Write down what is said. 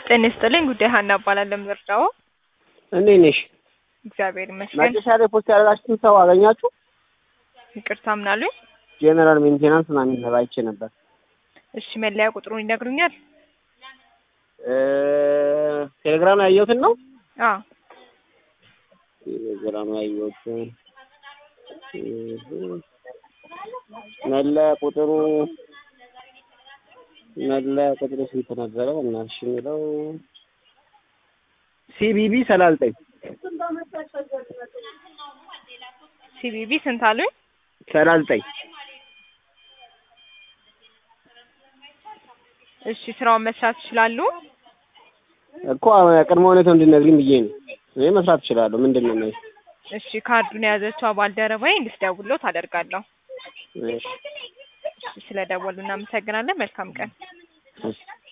ጤና ይስጥልኝ። ጉዳይ ሀና እባላለሁ። ምርጫው እንዴት ነሽ? እግዚአብሔር ይመስገን። መጨረሻ ላይ ፖስት ያደረጋችሁትን ሰው አገኛችሁ? ይቅርታ ምናሉኝ? ጄኔራል ሜንቴናንስ ምናምን ነገር አይቼ ነበር። እሺ መለያ ቁጥሩን ይነግሩኛል? እ ቴሌግራም ላይ ያየሁትን ነው። አዎ ቴሌግራም ላይ ያየሁትን መለያ ቁጥሩ መለያ ቁጥሩ ስንት ነበረ? እናትሽ የሚለው ሲቢቢ ሰላሳ ዘጠኝ ሲቢቢ ስንት አሉኝ? ሰላሳ ዘጠኝ እሺ ስራውን መስራት ይችላሉ? እኮ ቅድመ ሁኔታው እንድነግሪኝ ብዬ ነው። እኔ መስራት እችላለሁ። ምንድን ነው ማለት? እሺ ካርዱን የያዘችው ባልደረባዬ እንድትደውልልዎት አደርጋለሁ። እሺ እሺ ስለደወሉ እናመሰግናለን። መልካም ቀን። እሺ